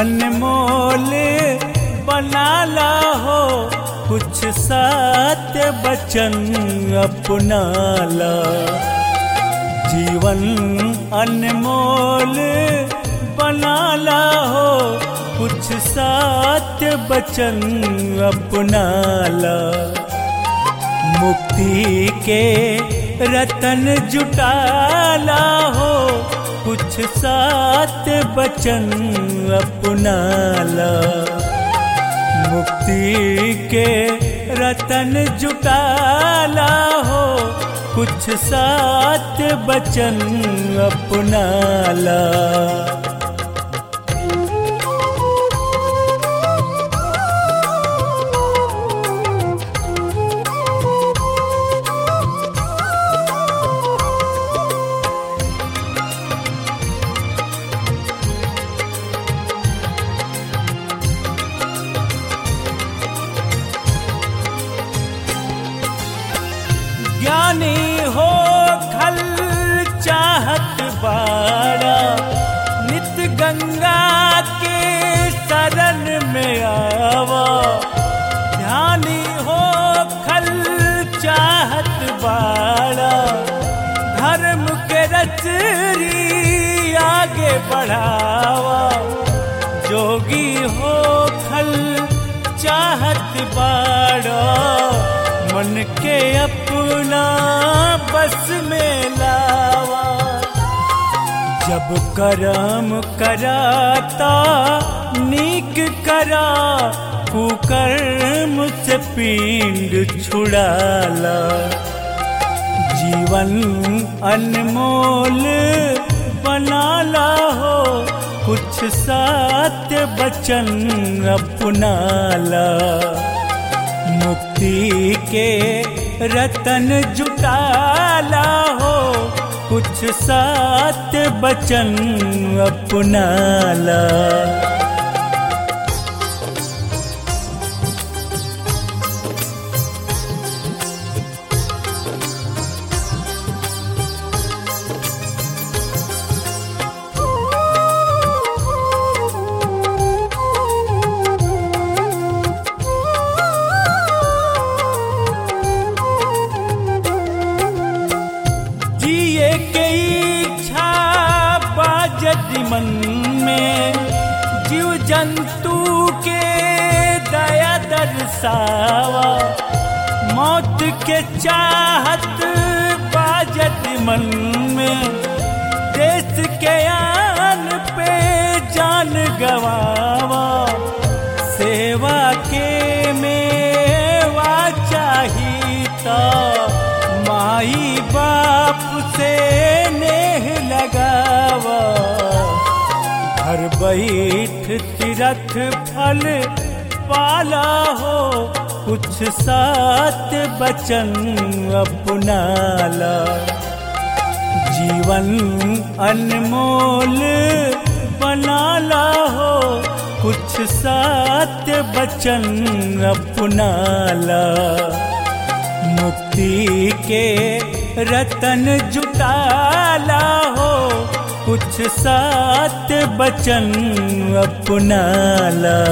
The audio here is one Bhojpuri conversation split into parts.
अनमोल बनाला हो कुछ सात बचन अपनाला जीवन अनमोल बनाला हो कुछ सात बचन अपनाला मुक्ति के रतन जुटाला हो कुछ सात बचन अपनाला मुक्ति के रतन जुटाला हो कुछ सात बचन अपनाला ज्ञानी हो खल चाहत बाड़ा नित गंगा के शरण में आवा ध्यानी हो खल चाहत बाड़ा धर्म के रचरी आगे बढ़ावा जोगी हो खल चाहत बाड़ा मन के अपना बस में लावा जब करम कराता नीक करा कुकर्म से पिंड छुड़ाला जीवन अनमोल बनाला हो कुछ सात बचन अपनाला मुक्ति के रतन जुटाला हो कुछ सात बचन अपनाला जिए के इच्छा बाजत मन में जीव जंतु के दया दर्शावा मौत के चाहत बाजत मन में देश के आन पे जान गवावा सेवा के मेवा चाहिता माई बाप से नेह लगावा घर बैठ तीरथ फल पाला हो कुछ सात बचन अपनाला जीवन अनमोल बनाला हो कुछ सात बचन अपनाला मुक्ति के रतन जुटाला हो कुछ सात बचन अपनाला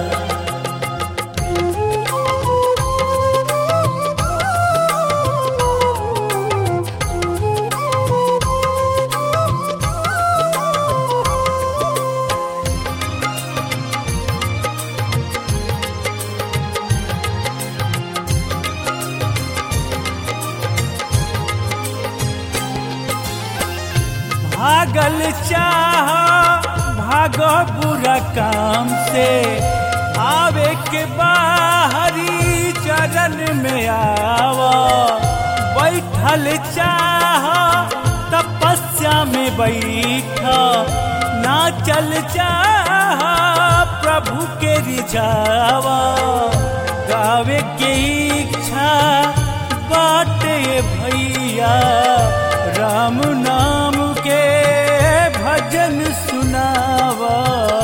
भागल चाह भागो बुरा काम से आवे के बाहरी चरण में आवा बैठल चाह तपस्या में बैठा ना चल चाह प्रभु के रिझावा गावे के इच्छा बाटे भैया राम नाम के भजन सुनावा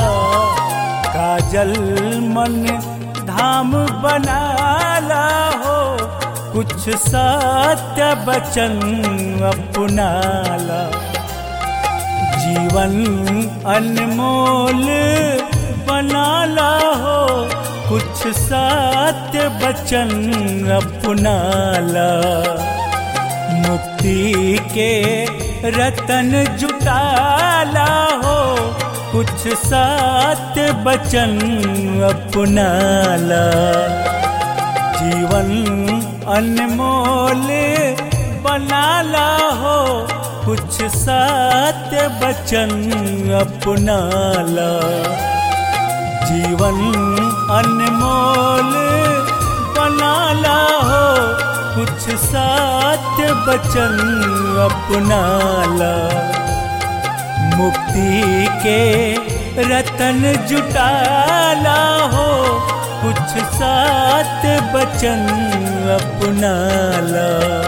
काजल मन धाम बनाला हो कुछ सत्य बचन अपनाला जीवन अनमोल बनाला हो कुछ सत्य बचन अपनाला मुक्ति के रतन जुटाला हो कुछ सत्य बचन अपनाला जीवन अनमोल बनाला हो कुछ सत्य बचन अपनाला जीवन अनमोल बनाला हो कुछ सत्य बचन अपनाला मुक्ति के रतन जुटाला हो कुछ सत्य बचन अपनाला